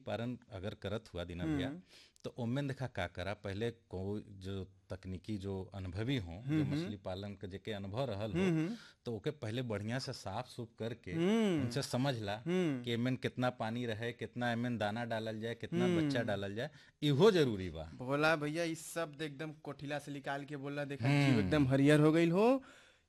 पालन अगर करत हुआ दीना भैया तो ओमें देखा का करा पहले को जो तकनीकी जो अनुभवी हो जो मछली पालन के जेके अनुभव रहल हो तो ओके पहले बढ़िया से साफ सुफ करके उनसे समझ ला कि एमें कितना पानी रहे कितना एमें दाना डालल जाए कितना बच्चा डालल जाए इहो जरूरी बा भोला भैया इस शब्द एकदम कोठिला से निकाल के बोला देखा जीव एकदम हरियर हो गईल हो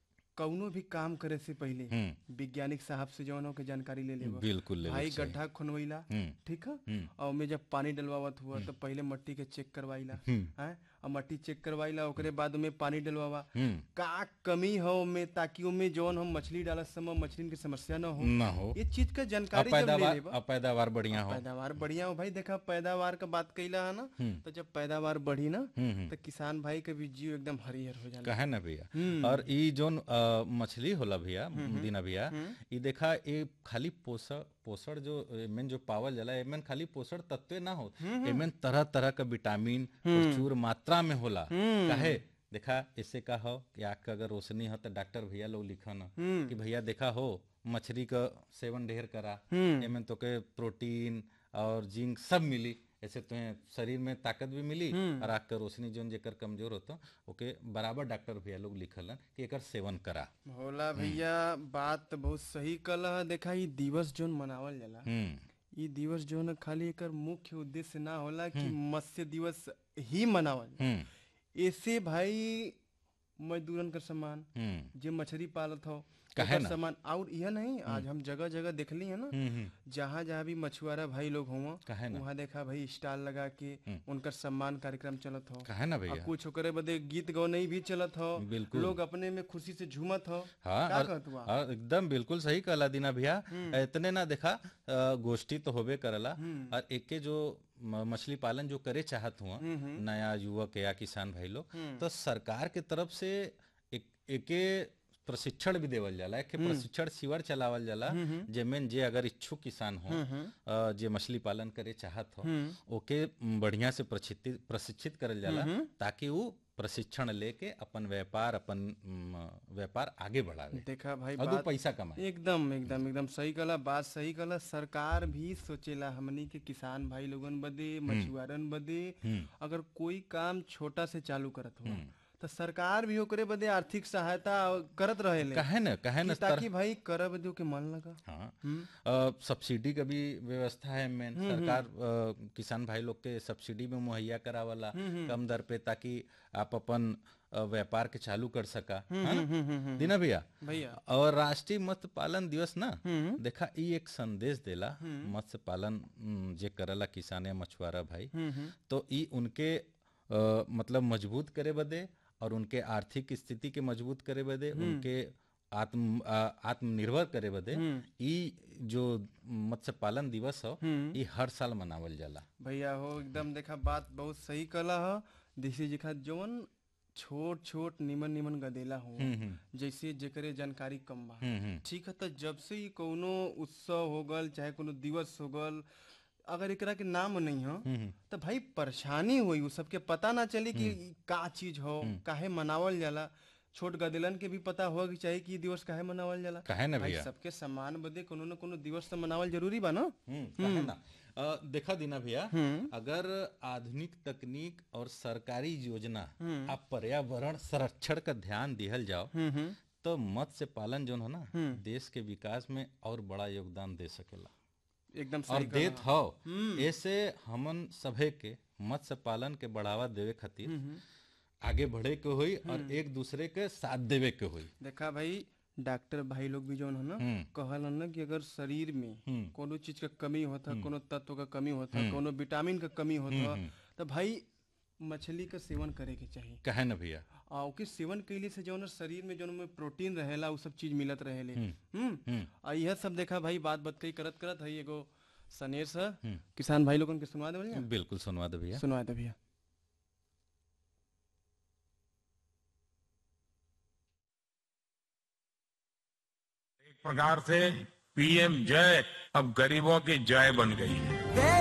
कौनो भी काम करे से पहले हम्म वैज्ञानिक साहब से जौन हो के जानकारी ले लेबा बिल्कुल ले भाई गड्ढा खुनवैला हम्म ठीक है हम्म। और में जब पानी डलवावत हुआ तो पहले मट्टी के चेक करवाइला हैं और मट्टी चेक करवाइला ओकरे बाद में पानी डलवावा हम्म का कमी हो में ताकि उमे जौन हम मछली डालत समय मछली की समस्या न हो ना हो ये चीज का जानकारी जब ले अपैदावार लेबा अपैदावार बढ़िया हो पैदावार बढ़िया हो भाई देखा पैदावार का बात कैला है ना तो जब पैदावार बढ़ी ना हम्म हम्म तो किसान भाई के भी जीव एकदम हरियर हो जाला कहे ना भैया और ई जोन अ, मछली होला भैया दीना भैया ई देखा ये खाली पोषण पोषण जो एमें जो पावल जाला एमें खाली पोषण तत्व ना हो एमें तरह तरह का विटामिन प्रचुर मात्रा में होला काहे देखा इससे का हो कि आँख का अगर रोशनी हो तो डॉक्टर भैया लोग लिखन कि भैया देखा हो मछली का सेवन ढेर करा एमें तो के प्रोटीन और जिंक सब मिली ऐसे तुम्हें शरीर में ताकत भी मिली और आँख का रोशनी जोन जेकर कमजोर होता ओके बराबर डॉक्टर भैया लोग लिखलन कि एकर सेवन करा भोला भैया बात तो बहुत सही कल है देखा ये दिवस जोन मनावल जाला हम्म ये दिवस जोन खाली एकर मुख्य उद्देश्य ना होला कि मत्स्य दिवस ही मनावल हम्म ऐसे भाई मजदूरन का सम्मान हम्म जे मछली पालत हो काहे ओकर ना? सम्मान और यह नहीं आज हम जगह जगह देखली है ना हम्म हम्म जहाँ जहाँ भी मछुआरा भाई लोग हुआ काहे ना? वहाँ देखा भाई स्टाल लगा के उनकर सम्मान कार्यक्रम चलत हो कहे ना और भैया कुछ ओकरे बदे गीत गौनई भी चलत हो बिल्कुल। लोग अपने में खुशी से झूमत हो हाँ का और, कहत हुआ? और एकदम बिल्कुल सही कहला दीना भैया इतने ना देखा अ, गोष्ठी तो होबे करला और एके जो म- मछली पालन जो करे चाहत हुआ नया युवक या किसान भाई लोग तो सरकार के तरफ से एक एके प्रशिक्षण भी देवल जाला एक प्रशिक्षण शिविर चलावल जाला जेमें जे अगर इच्छुक किसान हो अ, जे मछली पालन करे चाहत हो ओके बढ़िया से प्रशिक्षित प्रशिक्षित करल जाला ताकि वो प्रशिक्षण लेके अपन व्यापार अपन म, व्यापार आगे बढ़ावे देखा भाई और दो बात पैसा कमाए एकदम एकदम एकदम सही कला बात सही कला सरकार भी सोचेला हमनी के किसान भाई लोगन बदे मछुआरन बदे अगर कोई काम छोटा से चालू करत हो तो सरकार भी ओकरे बदे आर्थिक सहायता करत रहेले कहे न कहे न कि ताकि भाई करब दो के मन लगा हाँ अ, सब्सिडी का भी व्यवस्था है मेन सरकार अ, किसान भाई लोग के सब्सिडी में मुहैया करावला कम दर पे ताकि आप अपन अ, व्यापार के चालू कर सका है ना? दीना भैया भैया और राष्ट्रीय मत्स्य पालन दिवस ना देखा ई एक संदेश देला मत्स्य पालन उम, जे करला किसान या मछुआरा भाई तो ई उनके अ, मतलब मजबूत करे बदे और उनके आर्थिक स्थिति के मजबूत करे बदे उनके आत्म आ, आत्मनिर्भर करे बदे ई जो मत्स्य पालन दिवस हो ई हर साल मनावल जाला भैया हो एकदम देखा बात बहुत सही कला ह जैसे देखा जवन छोट छोट निमन निमन गदेला हो जैसे जेकरे जानकारी कम बा हम्म हम्म ठीक है तो जब से ही कोनो उत्सव हो गल चाहे कोनो दिवस हो गल अगर एकरा के नाम नहीं हो तो भाई परेशानी हुई उ सबके पता ना चली कि ई का चीज हो काहे मनावल जाला छोट गदेलन के भी पता होगा कि चाहिए कि ई दिवस काहे मनावल जाला कहे ना भाई भैया सबके सम्मान बदे कोनो न कोनो दिवस तो मनावल जरूरी बा ना हम्म, काहे ना अ, देखा दीना भैया अगर आधुनिक तकनीक और सरकारी योजना आप पर्यावरण संरक्षण का ध्यान दिहल जाओ तो मत्स्य पालन जो है ना देश के विकास में और बड़ा योगदान दे सकेला एकदम और सही देत हो ऐसे हमन सभे के मत्स्य पालन के बढ़ावा देवे खातिर आगे बढ़े के होई और एक दूसरे के साथ देवे के होई देखा भाई डॉक्टर भाई लोग भी जौन है ना हम्म। कहल ना कि अगर शरीर में कोनो चीज का कमी होता कोनो तत्व का कमी होता कोनो विटामिन का कमी होता तो भाई मछली का सेवन करे के चाहिए कहे ना भैया आ ओके सेवन कैले से जौन शरीर में जौन में प्रोटीन रहेला उ सब चीज मिलत रहेले हम्म आ यह सब देखा भाई बात बतकई करत करत है एगो सनेर सा किसान भाई लोगन के सुनवा देवल जा बिल्कुल सुनवा दे भैया सुनवा दे भैया एक प्रकार से पीएम जय अब गरीबों की जय बन गई है